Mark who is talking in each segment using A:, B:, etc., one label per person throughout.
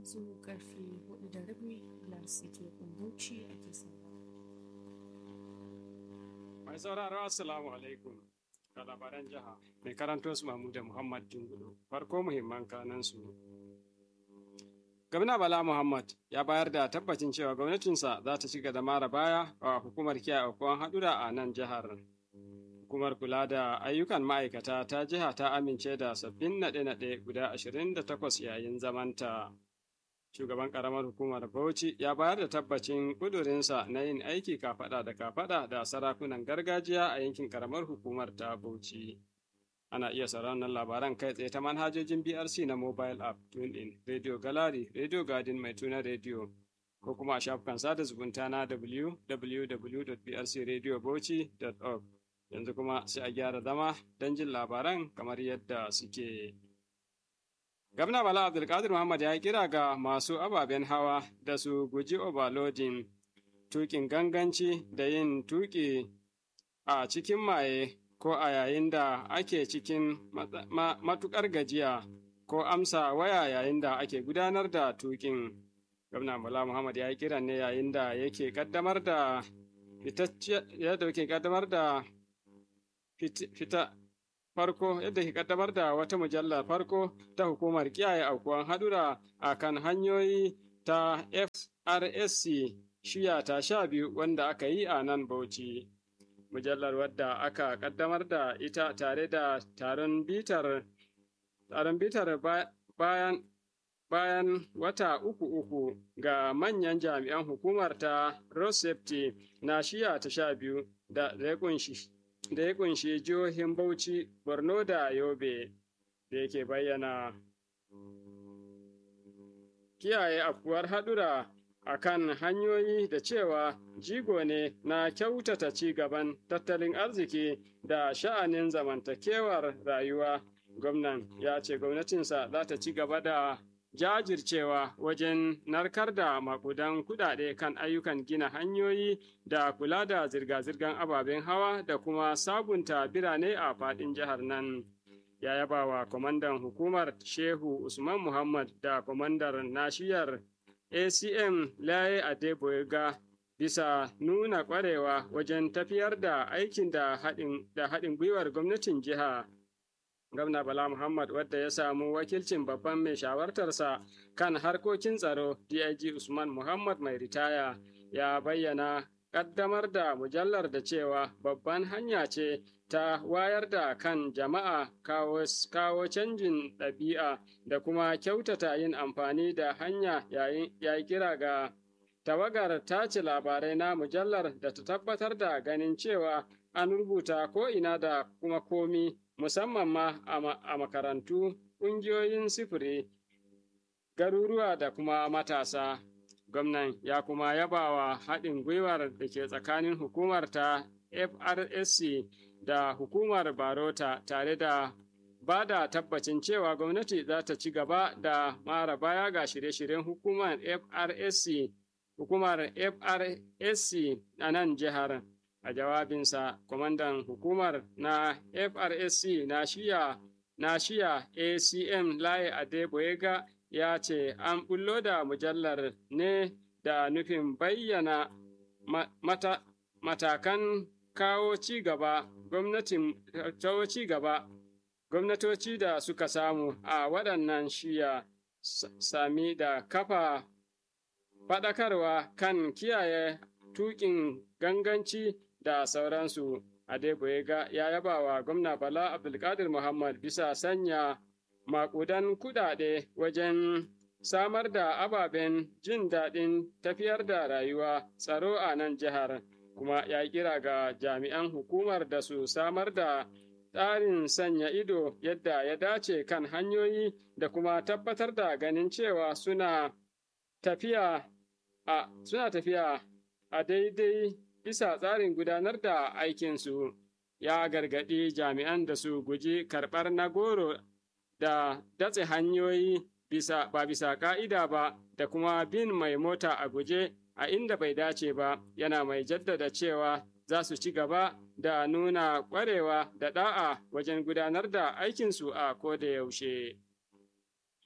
A: yanzu karfe hudu da rabi larsike bauchi ake sauraro.
B: Mai sauraro Assalamu alaikum ga labaran jiha mai karanto su Mahmuda Muhammad Jingudu farko muhimman kanan su. Gwamna Bala Muhammad ya bayar da tabbacin cewa gwamnatinsa za ta ci da mara baya a hukumar kiyaye aukuwan haɗura a nan jihar. Hukumar kula da ayyukan ma'aikata ta jiha ta amince da sabbin naɗe-naɗe guda 28 yayin zamanta. Shugaban ƙaramar hukumar Bauchi ya bayar da tabbacin ƙudurinsa na yin aiki kafaɗa da kafaɗa da sarakunan gargajiya a yankin ƙaramar hukumar ta Bauchi. Ana iya sauraron labaran kai tsaye ta manhajojin BRC na mobile app, TuneIn, Radio Gallery, Radio Garden mai tuna Radio, ko kuma a shafukan sada zumunta na www.brcradiobauchi.org. Yanzu kuma sai a gyara zama don jin labaran kamar yadda suke. Gwamna Bala Abdulkadir Muhammad ya kira ga masu ababen hawa da su guji overloading, tukin ganganci da yin tuki a cikin maye ko a yayin da ake cikin matukar gajiya ko amsa waya yayin da ake gudanar da tukin. Gwamna Bala Muhammad ya yi kiran ne yayin da yake kaddamar da yadda yake kaddamar da fita farko yadda ke kaddamar da wata mujallar farko ta hukumar kiyaye aukuwan hadura a kan hanyoyi ta FRSC shiya ta sha biyu wanda aka yi a nan Bauchi. Mujallar wadda aka kaddamar da ita tare da taron bitar taron bitar bayan bayan wata uku uku ga manyan jami'an hukumar ta Road Safety na shiya ta sha biyu da ya kunshi da ya kunshi jihohin Bauchi, Borno da Yobe da yake bayyana kiyaye afkuwar haɗura a kan hanyoyi da cewa jigo ne na kyautata ci gaban tattalin arziki da sha'anin zamantakewar rayuwa. Gwamnan ya ce gwamnatinsa za ta ci gaba da jajircewa wajen narkar da makudan kudade kan ayyukan gina hanyoyi da kula da zirga-zirgar ababen hawa da kuma sabunta birane a fadin jihar nan. Ya yaba wa kwamandan hukumar Shehu Usman Muhammad da kwamandar nashiyar ACM Laye Adeboyega bisa nuna kwarewa wajen tafiyar da aikin da haɗin gwiwar gwamnatin jiha. Gwamna Bala Muhammad wadda ya samu wakilcin babban mai shawartarsa kan harkokin tsaro DIG Usman Muhammad mai ritaya ya bayyana ƙaddamar da mujallar da cewa babban hanya ce ta wayar da kan jama'a kawo, kawo canjin ɗabi'a da kuma kyautata yin amfani da hanya yayi kira ga tawagar tace labarai na mujallar da ta tabbatar da ganin cewa an rubuta ko ina da kuma komi musamman ma a makarantu, ƙungiyoyin sifiri, garuruwa da kuma matasa. Gwamnan ya kuma yabawa haɗin gwiwar da ke tsakanin hukumar ta FRSC da hukumar Barota tare da ba da tabbacin cewa gwamnati za ta ci gaba da mara baya ga shirye-shiryen hukumar FRSC, hukumar FRSC a nan jihar. a jawabinsa kwamandan hukumar na FRSC na shiya na shiya ACM Laye Adeboyega ya ce an bullo da mujallar ne da nufin bayyana mata, matakan kawo ci gaba gwamnatin kawo ci gaba gwamnatoci da suka samu a waɗannan shiya sami da kafa faɗakarwa kan kiyaye tuƙin ganganci da sauransu. Adeboyega ya yaba wa gwamna Bala Abdulkadir Muhammad bisa sanya makudan kudade wajen samar da ababen jin daɗin tafiyar da rayuwa tsaro a nan jihar, kuma ya kira ga jami'an hukumar da su samar da tsarin sanya ido yadda ya dace kan hanyoyi da kuma tabbatar da ganin cewa suna tafiya a suna tafiya a daidai bisa tsarin gudanar da aikinsu ya gargaɗi jami'an da su guji karɓar na goro da datse hanyoyi bisa, ba bisa ƙa'ida ba da kuma bin mai mota a guje a inda bai dace ba yana mai jaddada cewa za su ci gaba da nuna ƙwarewa da ɗa'a wajen gudanar da aikinsu a koda yaushe.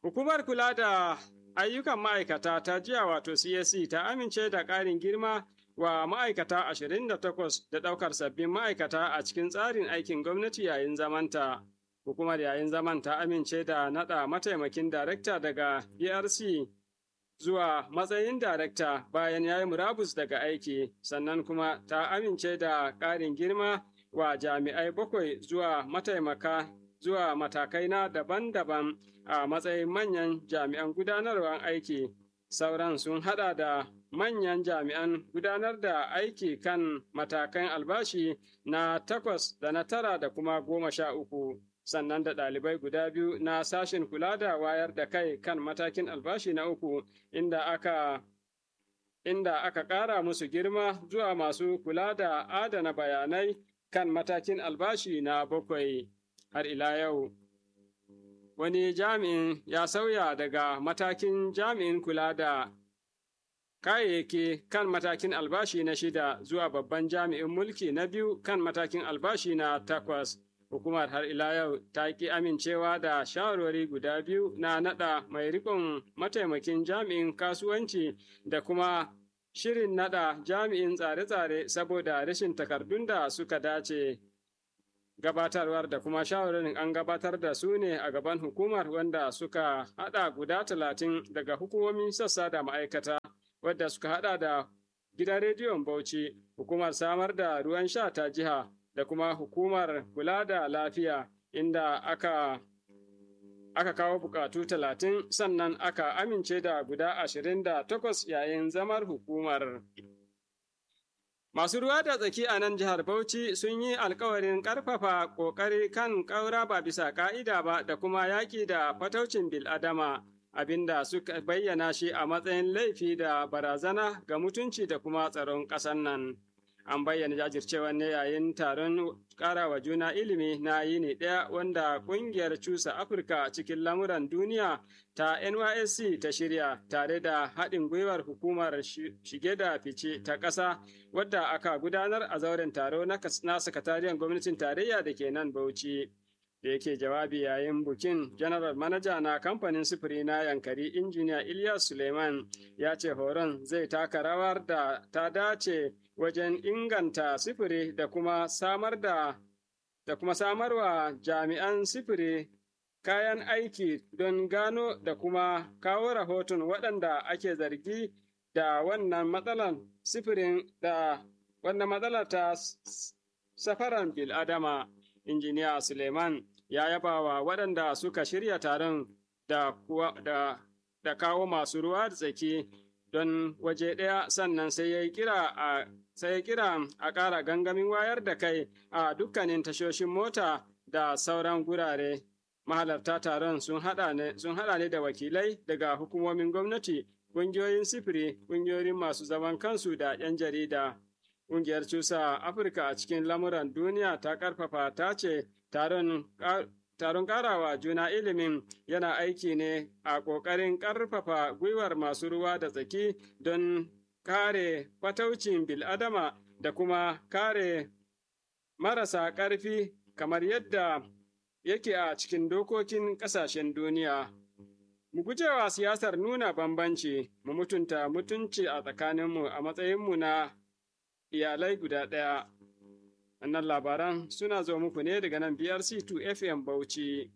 B: Hukumar kula da ayyukan ma'aikata ta jiya wato CSC ta amince da ƙarin girma wa ma'aikata 28 da ɗaukar sabbin ma'aikata a cikin tsarin aikin gwamnati yayin zamanta. Hukumar yayin zaman ta amince da naɗa mataimakin darekta daga BRC zuwa matsayin darekta bayan ya yi murabus daga aiki, sannan kuma ta amince da ƙarin girma wa jami'ai bakwai zuwa mataimaka zuwa matakai na daban-daban a matsayin manyan jami'an gudanarwar aiki. Sauran sun hada da manyan jami'an gudanar da aiki kan matakan albashi na takwas da na tara da kuma goma sha uku. Sannan da ɗalibai guda biyu na sashen kula da wayar da kai kan matakin albashi na uku inda aka inda aka ƙara musu girma zuwa masu kula da adana bayanai kan matakin albashi na bakwai. Har ila yau, wani jami'in ya sauya daga matakin jami'in kula da kayayyaki kan matakin albashi na shida zuwa babban jami'in mulki na biyu kan matakin albashi na takwas. Hukumar har ila yau ta ƙi amincewa da shawarwari guda biyu na naɗa mai riƙon mataimakin jami'in kasuwanci da kuma shirin naɗa jami'in tsare-tsare saboda rashin takardun da suka dace. gabatarwar da kuma shawarar an gabatar da su ne a gaban hukumar wanda suka hada guda talatin daga hukumomin sassa da ma'aikata wadda suka hada da gidan rediyon bauchi hukumar samar da ruwan sha ta jiha da kuma hukumar kula da lafiya inda aka aka kawo bukatu talatin sannan aka amince da guda ashirin da takwas yayin zamar hukumar. Masu ruwa da tsaki a nan jihar Bauchi sun yi alkawarin ƙarfafa ƙoƙari kan ƙaura ba bisa ƙa'ida ba da kuma yaƙi da fataucin bil'adama, abinda suka bayyana shi a matsayin laifi da barazana ga mutunci da kuma tsaron ƙasar nan. An bayyana jajircewa ne yayin taron ƙarawa juna ilimi na yini ɗaya wanda ƙungiyar Cusa Afirka cikin lamuran duniya ta NYSC ta shirya tare da haɗin gwiwar hukumar shige da fice ta ƙasa wadda aka gudanar a zauren taro na sakatariyar gwamnatin tarayya da ke nan Bauchi. Da yake jawabi yayin bukin General Manaja na kamfanin sufuri na Yankari Injiniya Ilyas Suleiman ya ce horon zai taka rawar da ta dace wajen inganta sifiri da kuma samar da da kuma samarwa jami'an sifiri kayan aiki don gano da kuma kawo rahoton waɗanda ake zargi da wannan matsalar sifirin da wannan matsalar ta safaran bil'adama injiniya suleiman ya yaba wa waɗanda suka shirya taron da, da, da kawo masu ruwa da tsaki don waje ɗaya sannan sai ya kira a sai ya kira a ƙara gangamin wayar da kai a dukkanin tashoshin mota da sauran gurare. Mahalarta taron sun haɗa ne da wakilai daga hukumomin gwamnati, ƙungiyoyin sifiri, ƙungiyoyin masu zaman kansu da 'yan jarida. Ƙungiyar Cusa Afirka a cikin lamuran duniya ta ƙarfafa ta ce taron Taron ƙarawa juna ilimin yana aiki ne a ƙoƙarin ƙarfafa gwiwar masu ruwa da tsaki don kare fataucin bil'adama da kuma kare marasa ƙarfi kamar yadda yake a cikin dokokin ƙasashen duniya. Mu gujewa siyasar nuna bambanci, mu mutunta mutunci a tsakaninmu a matsayinmu na iyalai guda ɗaya. Wannan labaran suna zo muku ne daga nan BRC2 FM Bauchi.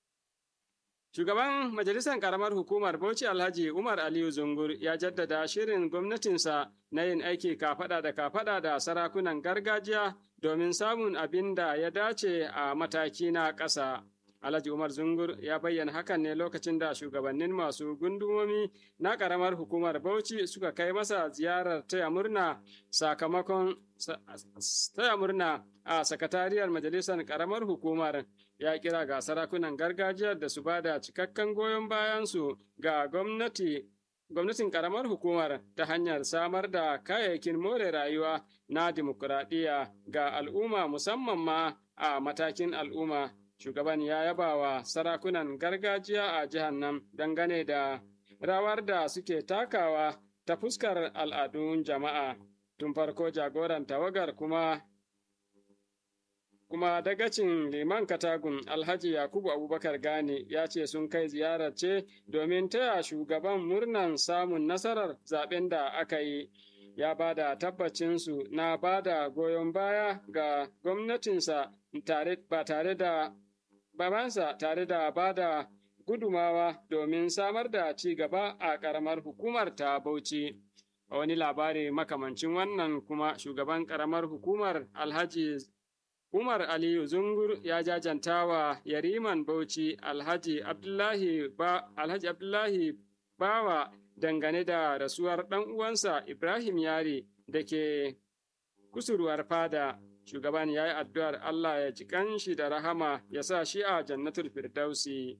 B: Shugaban Majalisar Ƙaramar Hukumar Bauchi Alhaji Umar Aliyu Zungur ya jaddada shirin gwamnatinsa na yin aiki kafaɗa da kafaɗa da sarakunan gargajiya domin samun abin da ya dace a mataki na ƙasa. Alhaji Umar Zungur ya bayyana hakan ne lokacin da shugabannin masu gundumomi na ƙaramar hukumar Bauchi suka kai masa ziyarar taya murna sakamakon taya murna a sakatariyar majalisar ƙaramar hukumar ya kira ga sarakunan gargajiyar da su bada cikakken goyon bayansu ga gwamnati gwamnatin ƙaramar hukumar ta hanyar samar da kayayyakin more rayuwa na dimokuraɗiyya ga al'umma musamman ma a matakin al'umma shugaban ya yaba wa sarakunan gargajiya a jihar nan dangane da rawar da suke takawa ta fuskar al'adun jama'a tun farko jagoran tawagar kuma kuma dagacin liman katagun alhaji yakubu abubakar gani ya ce sun kai ziyarar ce domin taya shugaban murnan samun nasarar zaben da aka yi ya ba da tabbacinsu na ba da goyon baya ga gwamnatinsa ba tare da babansa tare da ba da gudumawa domin samar da ci gaba a ƙaramar hukumar ta Bauchi. A wani labari makamancin wannan kuma shugaban ƙaramar hukumar Alhaji Umar Aliyu Zungur ya jajanta wa Yariman Bauchi Alhaji Abdullahi, ba, Alhaji Abdullahi Bawa dangane da rasuwar ɗan uwansa Ibrahim Yari da ke kusurwar fada. Shugaban ya yi addu'ar Allah ya ji kanshi da rahama ya sa shi a jannatul Firdausi.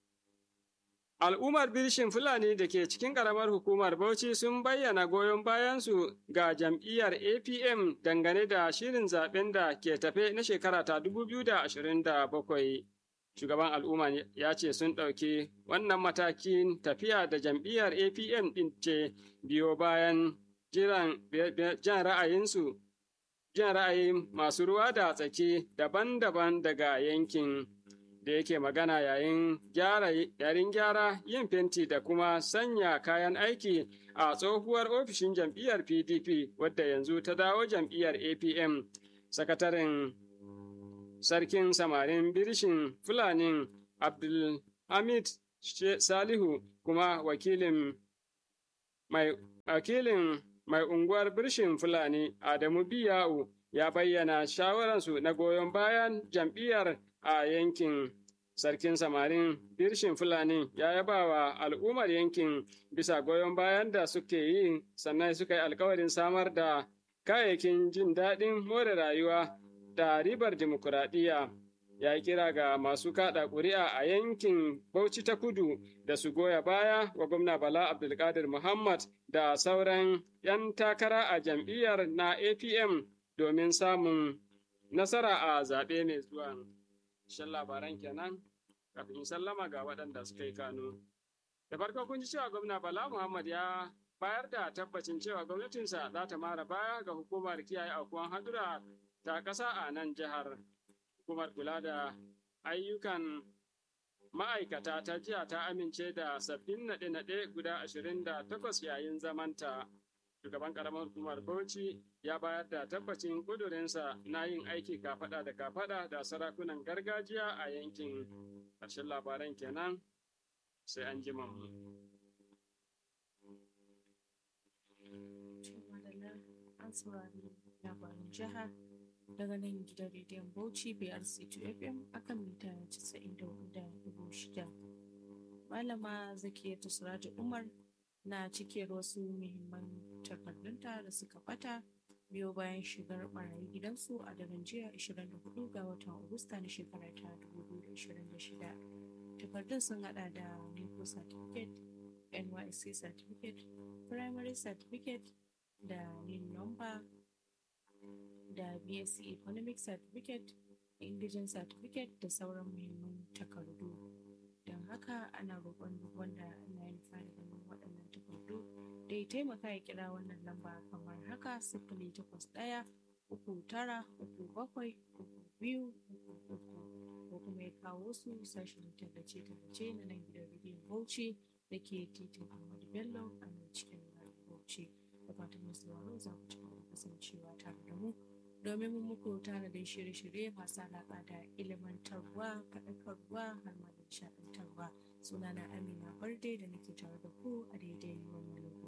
B: Al'ummar Birshin Fulani da ke cikin ƙaramar hukumar Bauchi sun bayyana goyon bayansu ga jam'iyyar APM dangane da shirin zaben da ke tafe na shekara ta 2027. Shugaban al'umma ya ce sun ɗauki wannan matakin tafiya da jam'iyyar APM ɗin ce biyo bayan jiran jan ra'ayinsu, jan ra'ayin masu ruwa da tsaki daban-daban daga yankin. da yake magana yayin gyara yayin gyara yin fenti da kuma sanya kayan aiki a tsohuwar ofishin jam'iyyar PDP wadda yanzu ta dawo jam'iyyar APM sakataren sarkin samarin birishin fulanin Abdulhamid Salihu kuma wakilin mai wakilin mai unguwar birshin fulani Adamu Biya'u ya bayyana shawararsu na goyon bayan jam'iyyar a yankin sarkin samarin birshin fulani ya yaba wa al'ummar yankin bisa goyon bayan da suke yi sannan suka yi alkawarin samar da kayayyakin jin daɗin more rayuwa da ribar dimokuraɗiyya ya yi kira ga masu kaɗa ƙuri'a a yankin bauchi ta kudu da su goya baya wa gwamna bala abdulkadir muhammad da sauran 'yan takara a jam'iyyar na apm domin samun nasara a zaɓe mai zuwa. shan labaran kenan kafin sallama ga waɗanda suka yi kano. Da farko kun ji cewa gwamna Bala Muhammad ya bayar da tabbacin cewa gwamnatinsa za ta mara baya ga hukumar kiyaye aukuwan hadura ta ƙasa a nan jihar. Hukumar kula da ayyukan ma'aikata ta jiya ta amince da sabbin naɗe-naɗe guda ashirin da takwas yayin zamanta. Shugaban ƙaramar hukumar Bauchi ya bayar da tabbacin ƙudurinsa na yin aiki kafaɗa da kafaɗa da sarakunan gargajiya a yankin. Ƙarshen labaran kenan sai an ji mu.
A: An saurari labarin jiha daga nan gidan rediyon Bauchi BRC2 FM akan mita 94.6. Malama Zakiyatu Suraji Umar na cike wasu muhimman takardunta da suka bata biyo bayan shigar barayi gidansu a daren jiya 24 ga watan Agusta na shekarar ta 2026. Takardun sun hada da NECO certificate, NYC certificate, primary certificate da NIN number da BSc economic certificate, indigent certificate da sauran muhimman takardu. Don haka ana roƙon duk wanda ana yin fara ganin waɗannan takardu da ya taimaka ya kira wannan lamba kamar haka sifili takwas ɗaya uku tara uku bakwai uku biyu uku uku ko kuma ya kawo su sashen tallace-tallace na nan gidan rediyon Bauchi da ke titin Ahmadu Bello a nan cikin garin Bauchi. Da fatan masu sauraro za ku ci gaba da kasancewa tare da mu domin mun muku tanadin shirye-shirye masu alaƙa da ilimantarwa, faɗakarwa har ma da nishaɗantarwa. Sunana Amina Barde da nake tare da ku a daidai